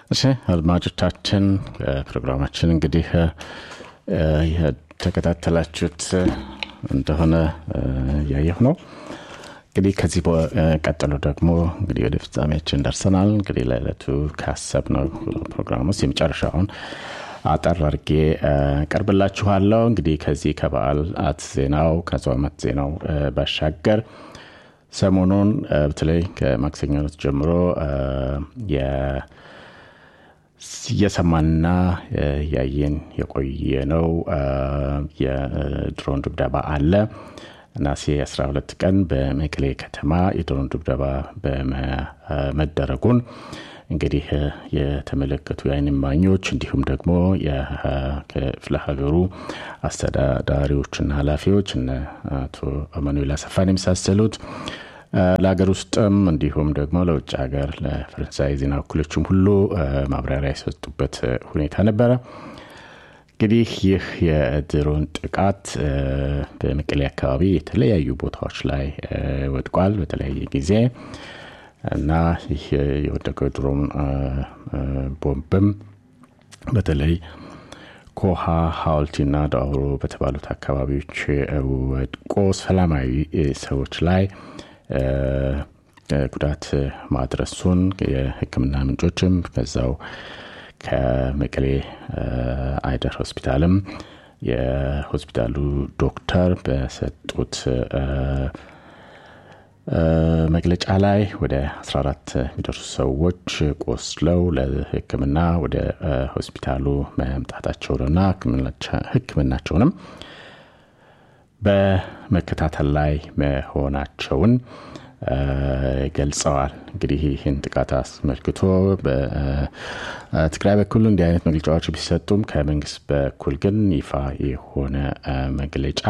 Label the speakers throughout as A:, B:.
A: እሺ አድማጮቻችን ፕሮግራማችን እንግዲህ የተከታተላችሁት እንደሆነ እያየሁ ነው እንግዲህ ከዚህ ቀጥሎ ደግሞ እንግዲህ ወደ ፍጻሜያችን ደርሰናል እንግዲህ ለዕለቱ ካሰብነው ፕሮግራም ውስጥ የመጨረሻውን አጠር አርጌ ቀርብላችኋለሁ እንግዲህ ከዚህ ከበዓላት ዜናው ከጾመት ዜናው ባሻገር ሰሞኑን በተለይ ከማክሰኞ ዕለት ጀምሮ እየሰማንና ያየን የቆየ ነው የድሮን ድብደባ አለ ናሴ 12 ቀን በመቀሌ ከተማ የድሮን ድብደባ በመደረጉን እንግዲህ የተመለከቱ የአይን ማኞች እንዲሁም ደግሞ የክፍለ ሀገሩ አስተዳዳሪዎችና ኃላፊዎች እነ አቶ አማኑኤል አሰፋን የመሳሰሉት ለሀገር ውስጥም እንዲሁም ደግሞ ለውጭ ሀገር ለፈረንሳይ ዜና እኩሎችም ሁሉ ማብራሪያ የሰጡበት ሁኔታ ነበረ እንግዲህ ይህ የድሮን ጥቃት በመቀሌ አካባቢ የተለያዩ ቦታዎች ላይ ወድቋል በተለያየ ጊዜ እና ይህ የወደቀው ድሮን ቦምብም በተለይ ኮሃ ሀውልቲና ዳውሮ በተባሉት አካባቢዎች ወድቆ ሰላማዊ ሰዎች ላይ ጉዳት ማድረሱን የህክምና ምንጮችም ከዛው ከመቀሌ አይደር ሆስፒታልም የሆስፒታሉ ዶክተር በሰጡት መግለጫ ላይ ወደ 14 የሚደርሱ ሰዎች ቆስለው ለህክምና ወደ ሆስፒታሉ መምጣታቸውንና ህክምናቸውንም በመከታተል ላይ መሆናቸውን ገልጸዋል እንግዲህ ይህን ጥቃት አስመልክቶ በትግራይ በኩል እንዲህ አይነት መግለጫዎች ቢሰጡም ከመንግስት በኩል ግን ይፋ የሆነ መግለጫ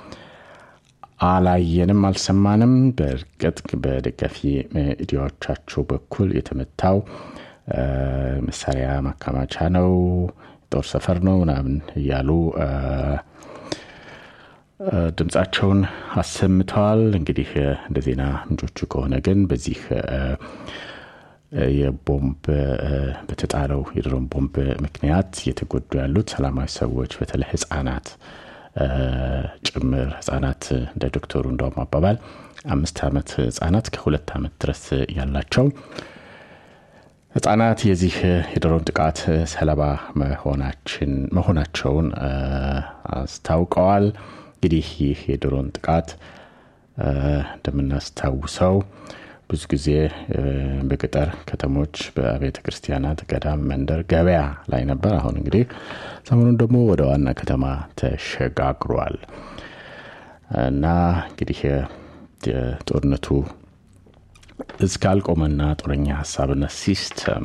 A: አላየንም አልሰማንም በእርግጥ በደጋፊ ሚዲያዎቻቸው በኩል የተመታው መሳሪያ ማከማቻ ነው ጦር ሰፈር ነው ምናምን እያሉ ድምፃቸውን አሰምተዋል እንግዲህ እንደ ዜና ምንጮቹ ከሆነ ግን በዚህ የቦምብ በተጣለው የድሮን ቦምብ ምክንያት እየተጎዱ ያሉት ሰላማዊ ሰዎች በተለይ ህጻናት ጭምር ህጻናት እንደ ዶክተሩ እንደውም አባባል አምስት ዓመት ህጻናት ከሁለት ዓመት ድረስ ያላቸው ህጻናት የዚህ የድሮን ጥቃት ሰለባ መሆናቸውን አስታውቀዋል እንግዲህ ይህ የድሮን ጥቃት እንደምናስታውሰው ብዙ ጊዜ በገጠር ከተሞች በቤተ ክርስቲያናት ገዳም መንደር ገበያ ላይ ነበር አሁን እንግዲህ ሰሞኑን ደግሞ ወደ ዋና ከተማ ተሸጋግሯል እና እንግዲህ የጦርነቱ እስካልቆመና ጦረኛ ሀሳብና ሲስተም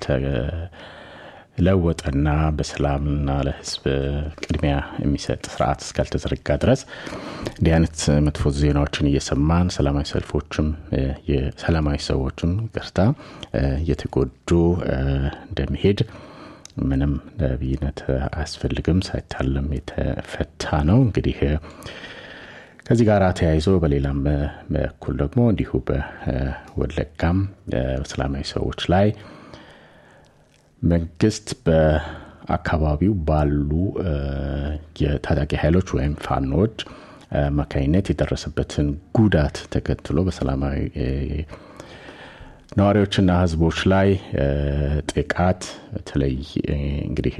A: እስካልተለወጠና በሰላምና ለህዝብ ቅድሚያ የሚሰጥ ስርዓት እስካልተዘረጋ ድረስ እንዲህ አይነት መጥፎ ዜናዎችን እየሰማን ሰላማዊ ሰልፎችም የሰላማዊ ሰዎችም ቅርታ እየተጎዱ እንደሚሄድ ምንም ነቢይነት አያስፈልግም ሳይታለም የተፈታ ነው እንግዲህ ከዚህ ጋር ተያይዞ በሌላም በኩል ደግሞ እንዲሁ በወለጋም በሰላማዊ ሰዎች ላይ መንግስት በአካባቢው ባሉ የታጣቂ ኃይሎች ወይም ፋኖዎች አማካኝነት የደረሰበትን ጉዳት ተከትሎ በሰላማዊ ነዋሪዎችና ህዝቦች ላይ ጥቃት በተለይ እንግዲህ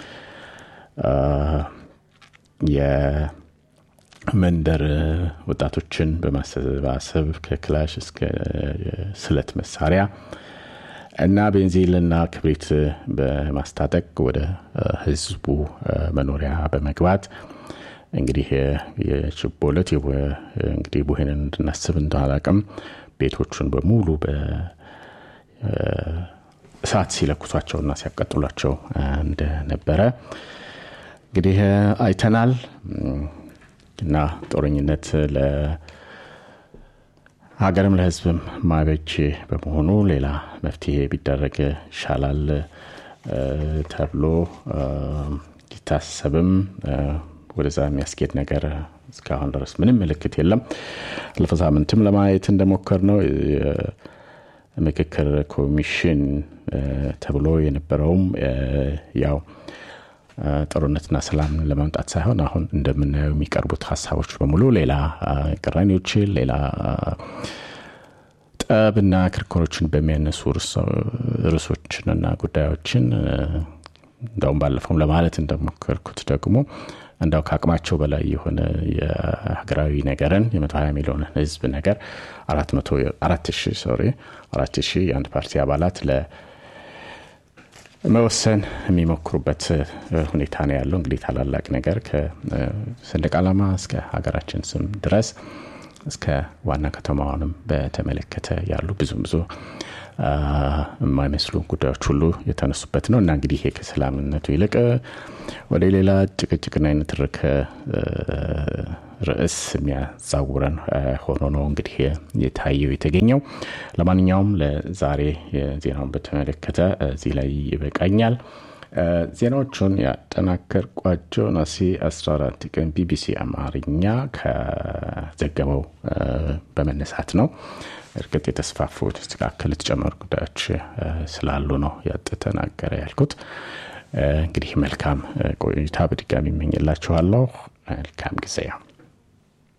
A: የመንደር ወጣቶችን በማሰባሰብ ከክላሽ እስከ ስለት መሳሪያ እና ቤንዚልና ክብሪት በማስታጠቅ ወደ ህዝቡ መኖሪያ በመግባት እንግዲህ የችቦ ለት እንግዲህ ቡሄንን እንድናስብ እንደአላቅም ቤቶቹን በሙሉ እሳት ሲለኩሷቸውና ሲያቀጥሏቸው እንደነበረ እንግዲህ አይተናል እና ጦረኝነት ለሀገርም ለህዝብም ማበጅ በመሆኑ ሌላ መፍትሄ ቢደረግ ይሻላል ተብሎ ሊታሰብም ወደዛ የሚያስኬድ ነገር እስካሁን ድረስ ምንም ምልክት የለም አለፈ ሳምንትም ለማየት እንደሞከር ነው ምክክር ኮሚሽን ተብሎ የነበረውም ያው ጦርነትና ሰላምን ለማምጣት ሳይሆን አሁን እንደምናየው የሚቀርቡት ሀሳቦች በሙሉ ሌላ ቅራኔዎችን ሌላ ጠብና ክርክሮችን በሚያነሱ ርዕሶችንና ጉዳዮችን እንዳውም ባለፈውም ለማለት እንደሞከርኩት ደግሞ እንዳው ከአቅማቸው በላይ የሆነ የሀገራዊ ነገርን የመቶ ሀያ ሚሊዮን ህዝብ ነገር አራት ሺህ ሶሪ አራት ሺህ የአንድ ፓርቲ አባላት ለመወሰን የሚሞክሩበት ሁኔታ ነው ያለው። እንግዲህ ታላላቅ ነገር ከሰንደቅ ዓላማ እስከ ሀገራችን ስም ድረስ እስከ ዋና ከተማዋንም በተመለከተ ያሉ ብዙም ብዙ የማይመስሉ ጉዳዮች ሁሉ የተነሱበት ነው እና እንግዲህ ይሄ ከሰላምነቱ ይልቅ ወደ ሌላ ጭቅጭቅና የንትርክ ርዕስ የሚያዛውረን ሆኖ ነው እንግዲህ የታየው የተገኘው። ለማንኛውም ለዛሬ ዜናውን በተመለከተ እዚህ ላይ ይበቃኛል። ዜናዎቹን ያጠናከርኳቸው ነሐሴ 14 ቀን ቢቢሲ አማርኛ ከዘገበው በመነሳት ነው። እርግጥ የተስፋፉ የተስተካከሉ የተጨመሩ ጉዳዮች ስላሉ ነው ያጠናቀረ ያልኩት። እንግዲህ መልካም ቆይታ በድጋሚ ይመኝላችኋለሁ። መልካም ጊዜ